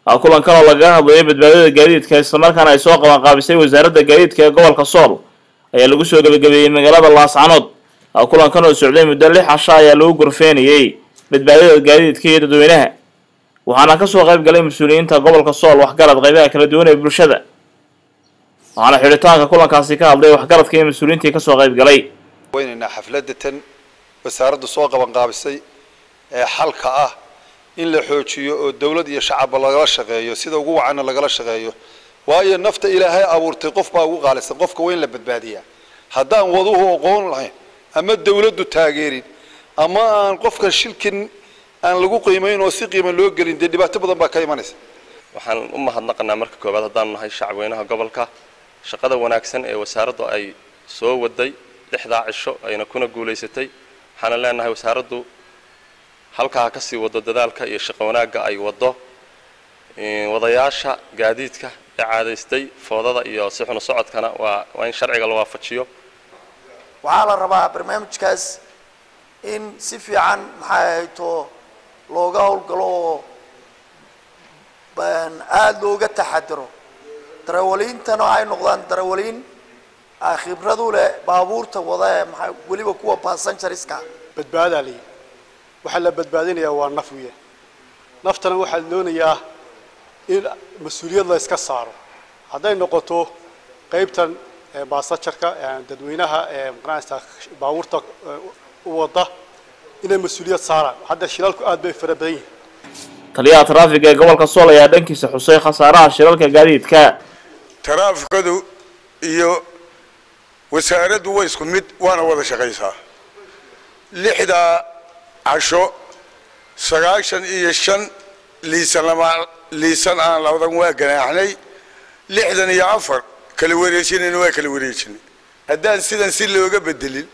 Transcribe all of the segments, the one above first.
kulankan oo lagaga hadlayo badbaadada gaadiidka islamarkaana ay soo qabanqaabisay wasaaradda gaadiidka ee gobolka sool ayaa lagu soo gebagabeeyey magaalada laascanood kulankan oo socday muddo lix casha ayaa lagu gorfeenayey badbaadada gaadiidka iyo dadweynaha waxaana kasoo qayb galay mas-uuliyiinta gobolka sool waxgarad qaybaha kala duwan ee bulshada waxaana xidhitaanka kulankaasi ka hadlay waxgaradka iyo mas-uuliyiintii kasoo qayb galay weynaynaa xafladda tan wasaaraddu soo qabanqaabisay ee xalka ah in la xoojiyo oo dawlad iyo shacabba lagala shaqeeyo sida ugu wacanna lagala shaqeeyo waayo nafta ilaahay abuurtay qof baa ugu qaalisan qofka waa in la badbaadiyaa haddaan waduhu aqoon lahayn ama dawladdu taageerin ama aan qofkan shilkin aan lagu qiimayn oo si qiima loo gelin dee dhibaato badan baa ka imanaysa waxaan u mahadnaqanaa marka koowaad haddaanu nahay shacabweynaha gobolka shaqada wanaagsan ee wasaaraddu ay soo waday lixdaa cisho ayna kuna guulaysatay waxaana leenahay wasaaraddu halkaa ka sii wado dadaalka iyo shaqo wanaagga ay waddo wadayaasha gaadiidka ee caadaystay foodada iyo si xuno socodkana waa waa in sharciga la waafajiyo waxaa la rabaa barnaamijkaas in si fiican maxay ahayto looga howlgalo oo aada looga taxadiro darawaliintana ay noqdaan darawaliin khibradu leh baabuurta wada ee maa weliba kuwa bassengeriska badbaadaa layihi waxaa la badbaadinayaa waa naf wiya naftana waxaa doonayaa in mas-uuliyad la iska saaro hadday noqoto qaybtan baasajarka dadweynaha maqanaysa baabuurta u wada inay mas-uuliyad saaraan hadda shilalku aad bay fara badan yihiin taliyaha taraafiga ee gobolka sool ayaa dhankiisa xusay khasaaraha shilalka gaadiidka taraafikadu iyo wasaaraddu waa isku mid waana wada shaqaysaa lixdaa casho sagaashan iyo shan liisan lama liisan aan labadan waa ganaaxnay lixdan iyo afar kala wareejinayna waa kala wareejinay haddaan sidan si looga bedelin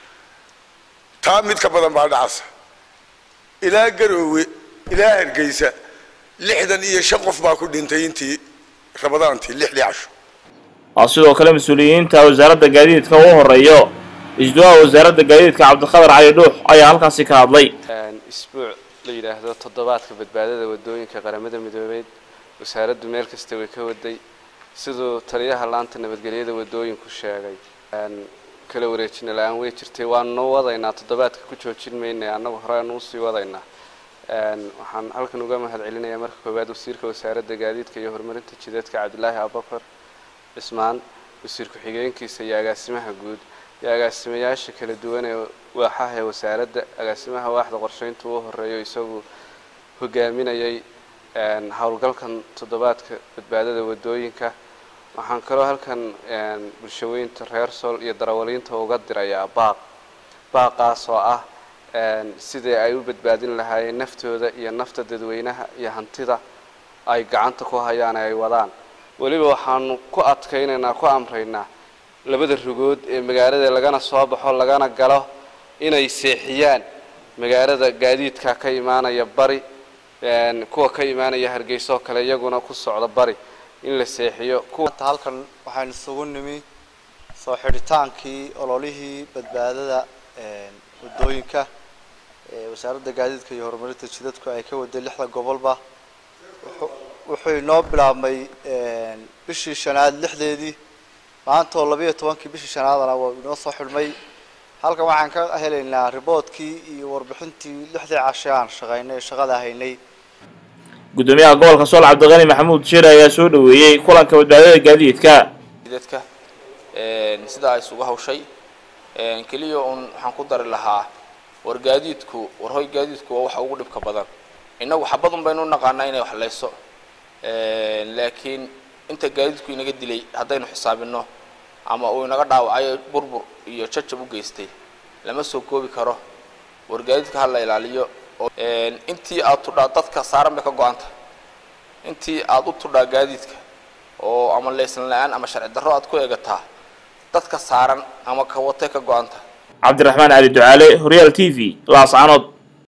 taa mid ka badan baa dhacasa ilaa garoowe ilaa hargeysa lixdan iyo shan qof baa ku dhintay intii rabadaantii lixdii casho waa sidoo kale mas-uuliyiinta wasaaradda gaadiidka uu horeeyo isduwaha wasaaradda gaadiidka cabdiqadar cali dhuux ayaa halkaasi ka hadlay isbuuc la yidhaahdo toddobaadka badbaadada wadooyinka qaramada midoobeed wasaaraddu meel kasta way ka waday siduu taliyaha laanta nabadgelyada wadooyinku sheegay kala wareejina la-aan way jirtay waanu wadaynaa toddobaadka ku joojin maynay annagu hore aanu usii wadaynaa waxaan halkan uga mahad celinayaa marka koowaad wasiirka wasaaradda gaadiidka iyo horumarinta jidadka cabdilaahi abubakar cismaan wasiir ku-xigeenkiisa iyo agaasimaha guud iyo agaasimayaasha kala duwan ee waaxaha ee wasaaradda agaasimaha waaxda qorsheynta uu horeeyo isagu hogaaminayay howlgalkan toddobaadka badbaadada wadooyinka waxaan kaloo halkan bulshaweynta reer sool iyo darawaliinta uga dirayaa baaq baaqaas oo ah sidii ay u badbaadin lahaayeen naftooda iyo nafta dadweynaha iyo hantida ay gacanta ku hayaan ee ay wadaan weliba waxaanu ku adkaynaynaa ku amraynaa labada rugood ee magaalada lagana soo baxo lagana galo inay seexiyaan magaalada gaadiidka ka imaanaya bari kuwa ka imaanaya hargeysa oo kale iyaguna ku socda bari in la seexiyo kuwanta halkan waxaynu isugu nimi soo xidhitaankii ololihii badbaadada wadooyinka wasaaradda gaadiidka iyo horumarinta jidadku ay ka waday lixda gobolba wuxuu inoo bilaabmay bishii shanaad lixdeedii maanta oo labiiyo tobankii bishii shanaadana waa inoo soo xidhmay halkan waxaan ka helaynaa riboodkii iyo warbixintii lixdii cashe aan shaqaynay shaqada haynay gudoomiyaha gobolka sool cabdiqani maxamuud jire ayaa soo dhaweeyey kulanka badbaadada gaadiidka dadka sida ay isugu hawshay keliya uun waxaan ku dari lahaa war gaadiidku war hoy gaadiidku waa waxa ugu dhibka badan innagu xabadun baynu u naqaanaa inay waxlayso laakiin inta gaadiidku inaga dilay haddaynu xisaabino ama uu inaga dhaawacayo burbur iyo jajab u geystay lama soo koobi karo war gaadiidka ha la ilaaliyo intii aad tudhaa dadka saaran bay ka go-anta intii aad u tudhaa gaadiidka oo ama laysan la-aan ama sharci darro aad ku eegataa dadka saaran ama ka watay ka go-anta cabdiraxmaan cali ducaale horyaal t v laascanood